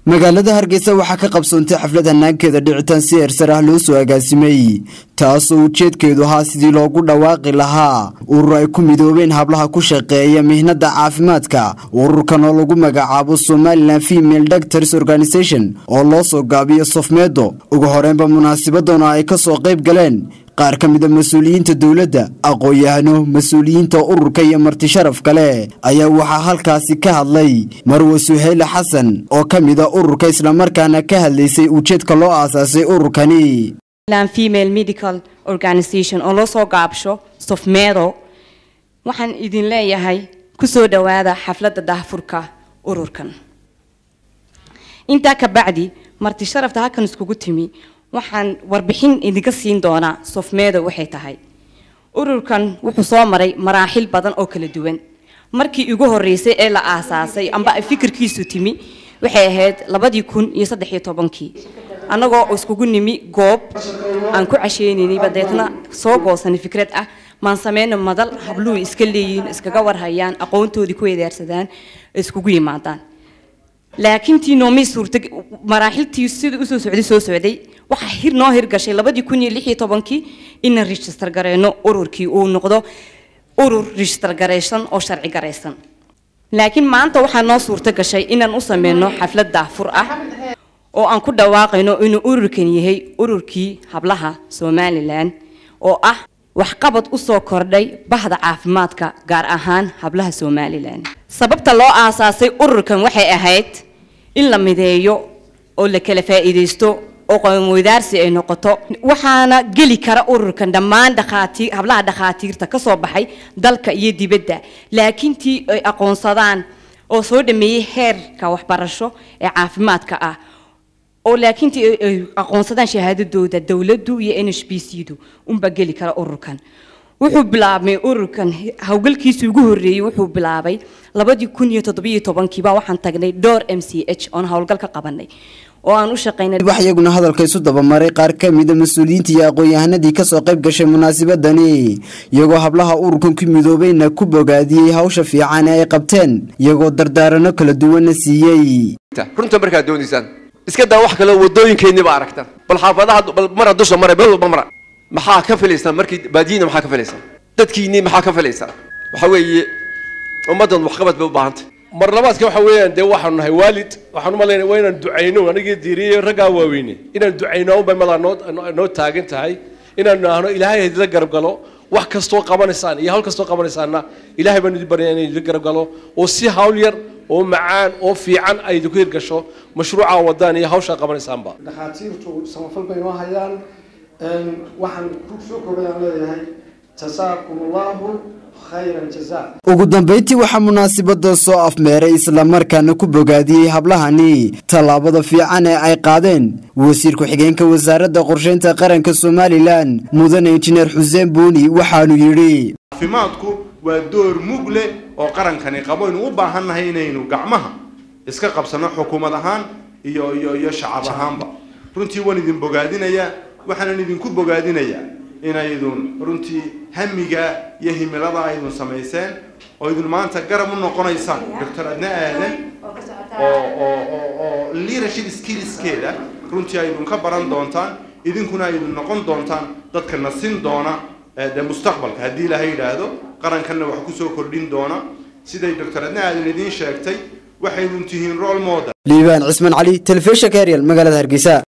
magaalada hargeysa waxaa ka qabsoontay xaflad hanaankeeda dhicitaan si eersar ah loo soo agaasimay taasoo ujeedkeedu ahaa sidii loogu dhawaaqi lahaa urur ay ku midoobeen hablaha ku shaqeeya mihnada caafimaadka ururkan oo lagu magacaabo somalilan female doctors organisation oo loo soo gaabiyo sofmeedo ugu horeynba munaasabadana ay ka soo qayb galeen qaar ka mida mas-uuliyiinta dowladda aqoon-yahano mas-uuliyiinta ururka iyo marti sharaf kale ayaa waxaa halkaasi ka hadlay marwe suheyle xasan oo ka mida ururka islamarkaana ka hadlaysay ujeedka loo aasaasay ururkani female medical organisation oo loo soo gaabsho sofmeedo waxaan idin leeyahay kusoo dhowaada xafladda daahfurka ururkan intaa ka bacdi marti sharafta halkan iskugu timi waxaan warbixin idinka siin doonaa sofmeedo waxay tahay ururkan wuxuu soo maray maraaxil badan oo kala duwan markii ugu horeysay ee la aasaasay amba ay fikirkiisu timi waxay ahayd labadii kun iyo saddexiyo tobankii annagoo iskugu nimi goob aan ku casheynaynayba deetna soo goosanay fikrad ah maan sameyno madal habluhu iska leeyihiin iskaga warhayaan aqoontoodii ku wedaarsadaan iskugu yimaadaan laakiin tii noomay suurta maraaxiltii sida usoo socday soo socday waxaa hir noo hirgashay labadii kun iyo lix iyo tobankii inaan register gareyno ururkii uu noqdo urur register garaysan oo sharci garaysan laakiin maanta waxaa noo suurta gashay inaan u sameyno xaflad daafur ah oo aan ku dhawaaqayno inuu ururkan yahay ururkii hablaha somalilan oo ah waxqabad usoo kordhay bahda caafimaadka gaar ahaan hablaha somalilan sababta loo aasaasay ururkan waxay ahayd in la mideeyo oo la kala faa'iidaysto oo qoomweydaarsi ay noqoto waxaana geli kara ururkan dhammaan dhakhaatiir hablaha dhakhaatiirta ka soo baxay dalka iyo dibadda laakiin tii ay aqoonsadaan oo soo dhameeyey heerka waxbarasho ee caafimaadka ah oo laakiin tii ay aqoonsadaan shahaadadooda dowladdu iyo n h b c du unbaa geli kara ururkan wuxuu bilaabmay ururkan howlgalkiisii ugu horreeyey wuxuu bilaabay labadii kun iyo toddobiyo tobankiiba waxaan tagnay door m c h oon howlgal ka qabanay oo aan u shaqaynay wax iyaguna hadalka isu dabamaray qaar ka mida mas-uuliyiinta iyo aqoon-yahanadii kasoo qayb gashay munaasabadani iyagoo hablaha ururkan ku midoobayna ku bogaadiyey hawsha fiican ee ay qabteen iyagoo dardaarano kala duwanna siiyey runta markaad doonaysaan iska daa wax kale wadooyinkeenni ba aragtaan bal xaafadaha bal mara dusha mara meel walba mara maxaa ka filaysaan markii baadiyina maxaa ka filaysaan dadkiinni maxaa ka filaysaan waxa weeye ummaddan waxqabad bay u baahantay mar labaadka waxa weeyaan dee waxaanu nahay waalid waxaan u malaynaya waa inaan ducayno anigii diiriyey raggaa waaweyne inaan ducayno unbay madaa noo noo taagan tahay inaanu nahno ilaahay idila garab galo wax kastoo qabanaysaan iyo hawl kastoo qabanaysaanna ilaahay baan idin baryaya inay idila garab galo oo si hawl yar oo macaan oo fiican ay idinku hirgasho mashruuca wadaan iyo hawshaa qabanaysaanba dhakhaatiirtu samafal bay noo hayaan waxaan ku soo koobayaan leeyahay jasaakum allahu ugu dambeyntii waxaa munaasabada soo afmeeray islamarkaana ku bogaadiyey hablahani tallaabada fiican ee ay qaadeen wasiir ku-xigeenka wasaaradda qorsheynta qaranka somalilan mudane injineer xuseen buuni waxaanu yidhi caafimaadku waa door mug leh oo qarankani qabo aynu u baahannahay inaynu gacmaha iska qabsanno xukuumad ahaan iyo iyo iyo shacab ahaanba runtii waan idin bogaadinayaa waxaanan idinku bogaadinayaa inaydun runtii hamiga iyo himilada aydun samayseen oo idun maanta garab u noqonaysaan doctor adna aadan oo oo oo oo leadership skillskeeda runtii aydun ka baran doontaan idinkuna aydun noqon doontaan dadka nasin doona dee mustaqbalka haddii ilaahay yidhaahdo qarankanna wax kusoo kordhin doona siday doctor adna aadan idiin sheegtay waxaydun tihiin role model liibaan cismaan cali telefishinka eryal magaalada hargeysa